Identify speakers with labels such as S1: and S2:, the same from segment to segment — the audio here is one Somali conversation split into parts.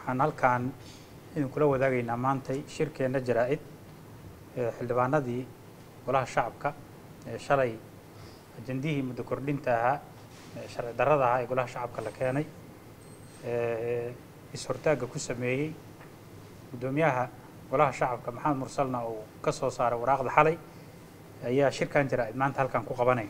S1: waxaan halkaan idinkula wadaagaynaa maantay shirkeenna jaraa-id ee xildhibaanadii golaha shacabka ee shalay ajandihii muddo kordhinta ahaa ee sharci darrada ahaa ee golaha shacabka la keenay ee is-hortaagga ku sameeyey guddoomiyaha golaha shacabka maxamed mursalna uu ka soo saaray waraaqda xalay ayaa shirkan jaraa-id maanta halkan ku qabanaya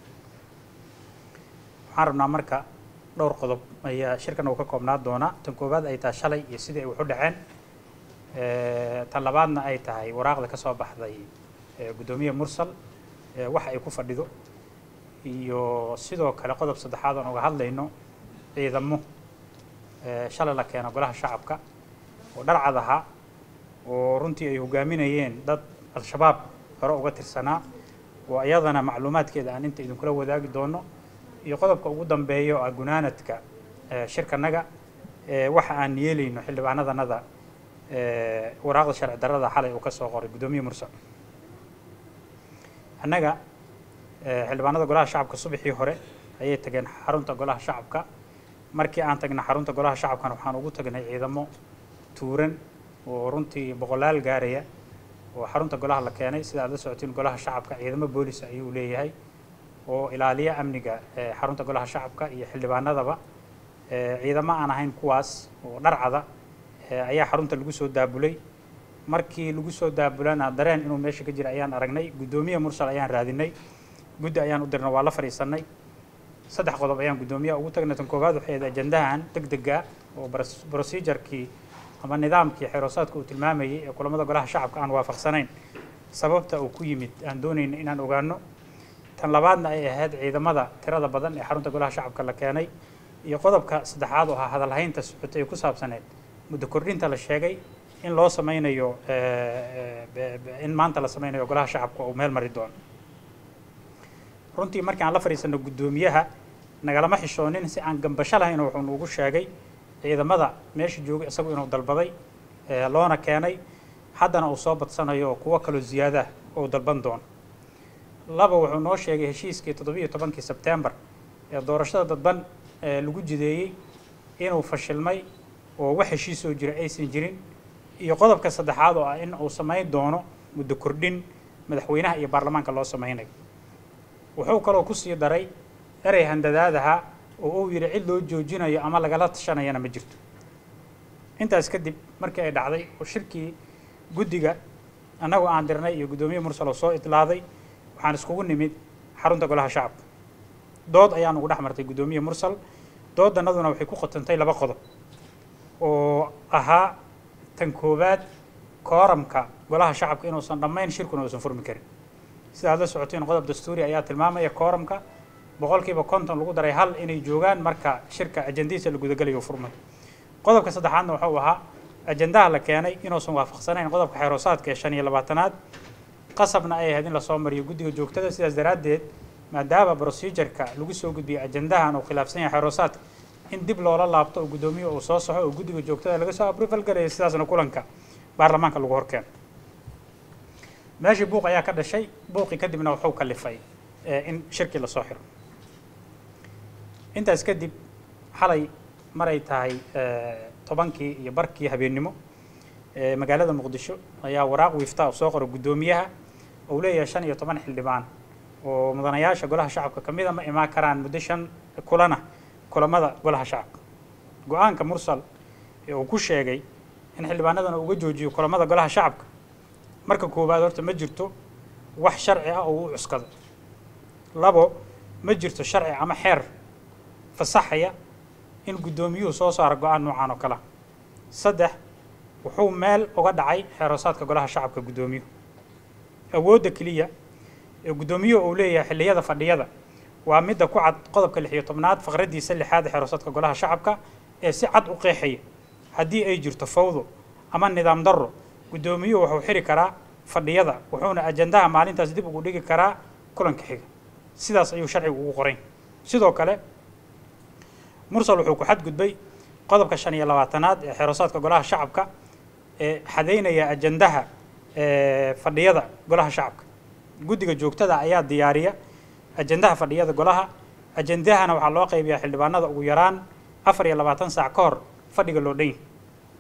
S1: waxaan rabnaa marka dhowr qodob ayaa shirkan uu ka koobnaa doonaa tan koowaad ay tahay shalay iyo sidii ay wax u dhaceen tan labaadna ay tahay waraaqda ka soo baxday guddoomiye mursal waxa ay ku fadhido iyo sidoo kale qodob saddexaad oon uga hadlayno ciidamo shalay la keeno golaha shacabka oo dharcad ahaa oo runtii ay hogaaminayeen dad al-shabaab hore uga tirsanaa oo iyadana macluumaadkeeda aan inta idinkula wadaagi doono iyo qodobka ugu dambeeya oo ah gunaanadka shirkanaga waxa aan yeelayno xildhibaanadanada waraaqda sharci darrada xalay uu ka soo qoray guddoomiye mursal annaga xildhibaanada golaha shacabka subaxii hore ayay tageen xarunta golaha shacabka markii aan tagna xarunta golaha shacabkana waxaan ugu tagnay ciidamo tuuran oo runtii boqolaal gaaraya oo xarunta golaha la keenay sida aad la socotiin golaha shacabka ciidamo boolis ayuu leeyahay oo ilaaliya amniga xarunta golaha shacabka iyo xildhibaanadaba ciidamo aan ahayn kuwaas oo dharcada ayaa xarunta lagu soo daabulay markii lagu soo daabulana dareen inuu meesha ka jira ayaan aragnay guddoomiye mursal ayaan raadinay guddi ayaan u dirnay waa la fadhiisanay saddex qodob ayaan guddoomiyaha ugu tagnay tan koowaad waxay ahayd ajandahan deg dega oo procedurekii ama nidaamkii xeroosaadka uu tilmaamayay ee kulamada golaha shacabka aan waafaqsanayn sababta uu ku yimid aan doonayna inaan ogaano tan labaadna ay ahayd ciidamada tirada badan ee xarunta golaha shacabka la keenay iyo qodobka saddexaad oo ahaa hadalhaynta socotay ee ku saabsaneed muddo kordhinta la sheegay in loo sameynayo in maanta la sameynayo golaha shacabka uu meel mari doono runtii markii aan la fadhiisano guddoomiyaha nagalama xishoonin si aan gambasho lahayn wuxuu nuugu sheegay ciidamada meesha joogay isagu inuu dalbaday loona keenay haddana uu soo badsanayo oo kuwo kaloo ziyaadaah uu dalban doono laba wuxuu noo sheegay heshiiskii toddobiiyo tobankii sebtembar ee doorashada dadban lagu jideeyey inuu fashilmay oo wax heshiisoo jira aysan jirin iyo qodobka saddexaad oo ah in uu samayn doono muddo kordhin madaxweynaha iyo baarlamaanka loo samaynayo wuxuu kaloo ku sii daray erey handadaadaha oo uu yidhi cid loo joojinayo ama lagala tashanayana ma jirto intaas kadib markii ay dhacday oo shirkii guddiga annagoo aan dirnay iyo guddoomiye mursal oo soo itlaaday waxaan iskugu nimid xarunta golaha shacabka dood ayaan ugu dhex martay guddoomiye mursal doodannaduna waxay ku qotantay laba qodob oo ahaa tan koowaad kooramka golaha shacabka inuusan dhammayn shirkuna uusan furmi karin sida aad la socoteen qodob dastuuri ayaa tilmaamaya kooramka boqolkiiba konton lagu daray hal inay joogaan marka shirka ajandihiisa la gudagalayo furmay qodobka saddexaadna wuxuu ahaa ajandaha la keenay inuusan waafaqsanayn qodobka xeroosaadka ee shan iyo labaatanaad qasabna ay ahayd in lasoo mariyo guddiga joogtada sidaas daraaddeed maadaama procedureka lagu soo gudbiyey ajandahan uu khilaafsan yahay xeroosaadka in dib loola laabto oo guddoomiye uu soo saxo oo guddiga joogtada laga soo aproval garaya sidaasna kulanka baarlamaanka lagu horkeeno meeshii buuq ayaa ka dhashay buuqii kadibna wuxuu kalifay in shirkii lasoo xiro intaas kadib xalay maray tahay tobankii iyo barkii habeennimo magaalada muqdisho ayaa waraaq wiifta soo qoray guddoomiyaha uu leeyahay shan iyo toban xildhibaan oo mudanayaasha golaha shacabka ka mida ma imaan karaan muddo shan kulana kulamada golaha shacabka go-aanka mursal ee uu ku sheegay in xildhibaanadana uga joojiyo kulamada golaha shacabka marka koowaad horta ma jirto wax sharci ah oo u cuskado labo ma jirto sharci ama xeer fasaxaya in guddoomiyuhu soo saaro go-aan noocan oo kalea saddex wuxuu meel uga dhacay xeeroosaadka golaha shacabka guddoomiyuhu awoodda keliya ee guddoomiyuhu uu leeyahay xilliyada fadhiyada waa midda ku cad qodobka lix iyo tobnaad faqraddiisa lixaad ee xeeroosaadka golaha shacabka ee si cad u qeexaya haddii ay jirto fawdo ama nidaam darro guddoomiyuhu wuxuu xiri karaa fadhiyada wuxuuna ajandaha maalintaas dib ugu dhigi karaa kulanka xiga sidaas ayuu sharcigu ugu qorayn sidoo kale mursal wuxuu ku xadgudbay qodobka shan iyo labaatanaad ee xeroosaadka golaha shacabka ee xadaynaya ajandaha fadhiyada golaha shacabka guddiga joogtada ayaa diyaariya ajandaha fadhiyada golaha ajandahana waxaa loo qaybiyaa xildhibaanada ugu yaraan afar iyo labaatan saac ka hor fadhiga loo dhan yahay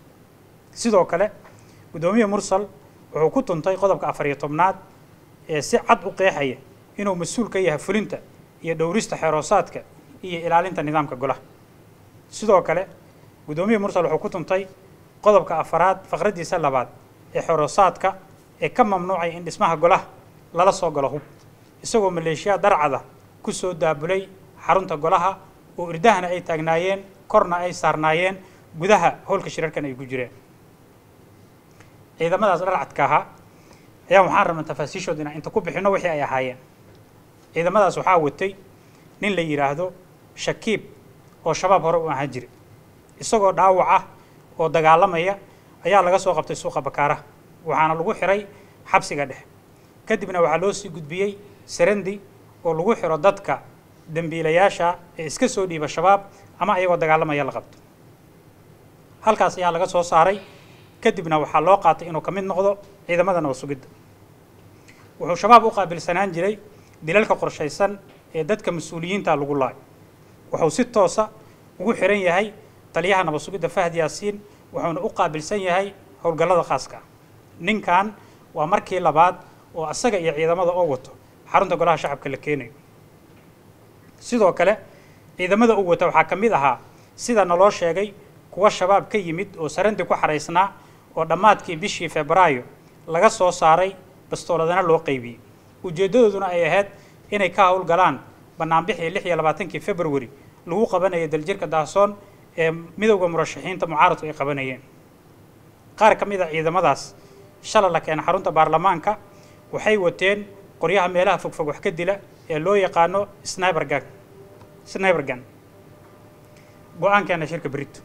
S1: sidoo kale guddoomiye mursal wuxuu ku tuntay qodobka afar iyo tobnaad ee si cad u qeexaya inuu mas-uul ka yahay fulinta iyo dhowrista xeeroosaadka iyo ilaalinta nidaamka golaha sidoo kale guddoomiye mursal wuxuu ku tuntay qodobka afaraad faqraddiisa labaad ee xeeroosaadka ee ka mamnuucay in dhismaha golaha lala soo galo hub isagoo maleeshiyaa darcada ku soo daabulay xarunta golaha oo irdahana ay taagnaayeen korna ay saarnaayeen gudaha howlka shirarkan ay ku jireen ciidamadaas dharcadka ahaa ayaa waxaan rabnaa tafaasiishooda inaan inta ku bixinno wixii ay ahaayeen ciidamadaas waxaa watay nin la yidhaahdo shakiib oo shabaab hore u ahaan jiray isagoo dhaawac ah oo dagaalamaya ayaa laga soo qabtay suuqa bakaaraha waxaana lagu xiray xabsiga dhexe kadibna waxaa loo sii gudbiyey sarandi oo lagu xiro dadka dembiilayaasha ee iska soo dhiiba shabaab ama ayagoo dagaalamaya la qabto halkaas ayaa laga soo saaray kadibna waxaa loo qaatay inuu ka mid noqdo ciidamada nabad sugidda wuxuu shabaab u qaabilsanaan jiray dilalka qorshaysan ee dadka mas-uuliyiinta lagu laayo wuxuu si toosa ugu xiran yahay taliyaha nabad sugidda fahd yaasiin wuxuuna u qaabilsan yahay howlgallada khaaska ah ninkan waa markii labaad oo asaga iyo ciidamada oo wato xarunta golaha shacabka la keenayo sidoo kale ciidamada u wata waxaa ka mid ahaa sida naloo sheegay kuwa shabaab ka yimid oo sarandi ku xaraysnaa oo dhammaadkii bishii febraayo laga soo saaray bastooladana loo qaybiyey ujeeddadooduna ay ahayd inay ka howlgalaan banaanbixii lix iyo labaatankii february lagu qabanaya daljirka daasoon ee midowda murashaxiinta mucaaradku ay qabanayeen qaar ka mid a ciidamadaas shala la keena xarunta baarlamaanka waxay wateen qoryaha meelaha fogfog wax ka dila ee loo yaqaano snibergan snibergan go-aankeena shirka berito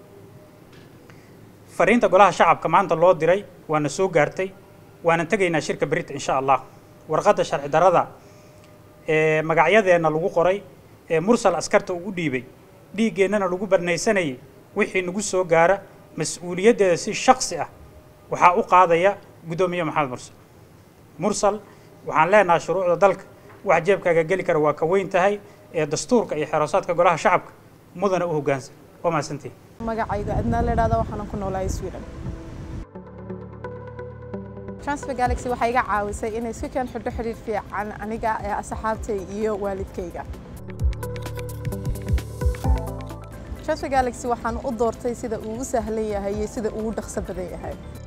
S1: fariinta golaha shacabka maanta loo diray waana soo gaartay waana tegaynaa shirka berita insha allah warqadda sharci darrada ee magacyadeenna lagu qoray ee mursal askarta uu u dhiibay dhiiggeennana lagu barnaysanayay wixii nagu soo gaara mas-uuliyaddeeda si shaksi ah waxaa u qaadaya guddoomiye maxamed mursal mursal waxaan leenahay shuruucda dalka wax jeebkaaga geli kara waa ka weyn tahay ee dastuurka iyo xeroosaadka golaha shacabka mudana u hoggaansan waa mahadsantihin
S2: magacayga adnaa la idhahda waxaanan ku noolahay sweden transfer galaxy waxay iga caawisay inay si keen xidho xidhiir fiican aniga ee asxaabtay iyo waalidkayga transfer galaxy waxaan u doortay sida uu u sahlan yahay iyo sida uu u dhaqso badan yahay